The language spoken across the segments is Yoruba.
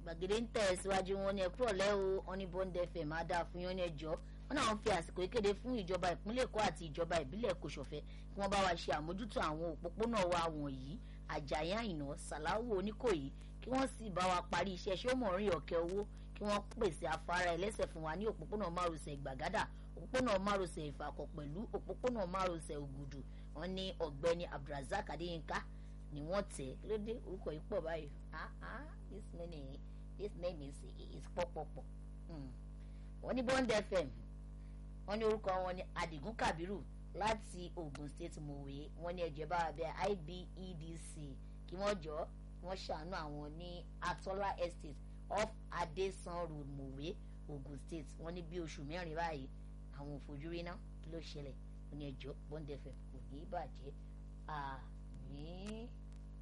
gbàgede ń tẹ̀ síwájú wọn ní ẹkúrọ̀ lẹ́ o wọn ní bond fm á dáa fún yín ní ẹjọ́ wọn náà ń fi àsìkò ìkéde fún ìjọba ìpínlẹ̀ èkó àti ìjọba ìbílẹ̀ kòsòfẹ́ kí wọ́n bá wa ṣe àmójútó àwọn òpópónà wa wọ̀nyí àjàyí àyìnà sàláwò oníkòyí kí wọ́n sì bá wa parí iṣẹ́ sọ́mọ̀rin ọ̀kẹ́ owó kí wọ́n pèsè afárá ẹlẹ́sẹ̀ fún wa ní òpópónà márosẹ̀ gbàgádà òpópónà márosẹ̀ ìfàkọ̀ pẹ̀lú òpópónà márosẹ̀ ògùdù wọn ní ọ̀gbẹ́ni abdulrasaq adéyínká ni wọ́n tẹ̀ kí ló dé orúkọ yìí pọ̀ báyìí ah ah this name this name is is pọ̀pọ̀pọ̀ wọ́n ní bond fm wọ́n ní orúkọ wọn ní adigun kabiru láti ogun state mòwe wọ́n ní ẹ̀jẹ̀ bá abẹ́ ibedc kí wọ́n jọ wọ́n ṣàánú àwọn ní atola estate off adesan road mòwe ogun state wọ́n ní bí oṣù mẹ́rin báyìí àwọn òfojúrí náà kí ló ṣẹlẹ̀ wọ́n ní ẹjọ́ bond fm kò ní í bàjẹ́ àmín.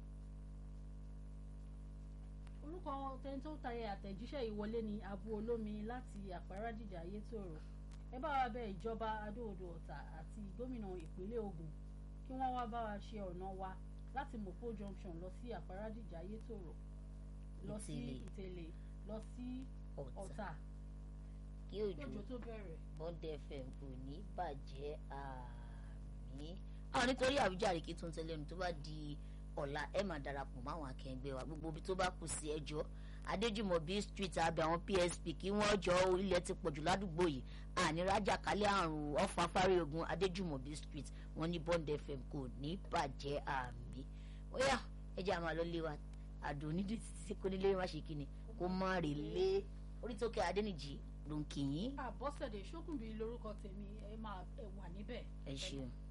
orúkọ tẹni tó tayẹ àtẹ̀jíṣẹ́ ìwọlé ní abu olómi láti àpárádìjà ayétòrò ẹ bá wa bẹ ìjọba adóodò ọ̀tà àti gómìnà ìpínlẹ̀ Ògùn kí wọ́n wá bá wa ṣe ọ̀nà wa láti mopo junction lọ sí àpárádìjà ayétòrò lọ sí ìtẹ̀lẹ̀ lọ sí ọ̀tà kí òjò tó bẹ̀rẹ̀. bond fm kò ní bàjẹ́ àmín. àwọn nítorí àwíjàre kí tó ń tẹ́lẹ̀ ẹnu tó bá di ọ̀la ẹ máa darapọ̀ mọ́ àwọn akẹgbẹ́ wa gbogbo ibi tó bá kù sí ẹjọ́ adéjùmọ̀bí street abẹ àwọn psp kí wọ́n jọ ilẹ̀ ti pọ̀jù ládùúgbò yìí ànírájà kálẹ̀ àrùn ọ̀fà fáríogun adéjùmọ̀bí street wọ́n ní bond fm kò ní bàjẹ́ àmì ó yá ẹjẹ́ àmà lọ lé wa àdó onídìí títí kó nílé má ṣe kíni kó má rè lé orí tó kẹ adéníjì ló ń kì í. àbọ̀sẹ̀dẹ̀ ṣókùnbí lórúkọ tèmi ẹ máa wà níbẹ̀. ẹ ṣeun.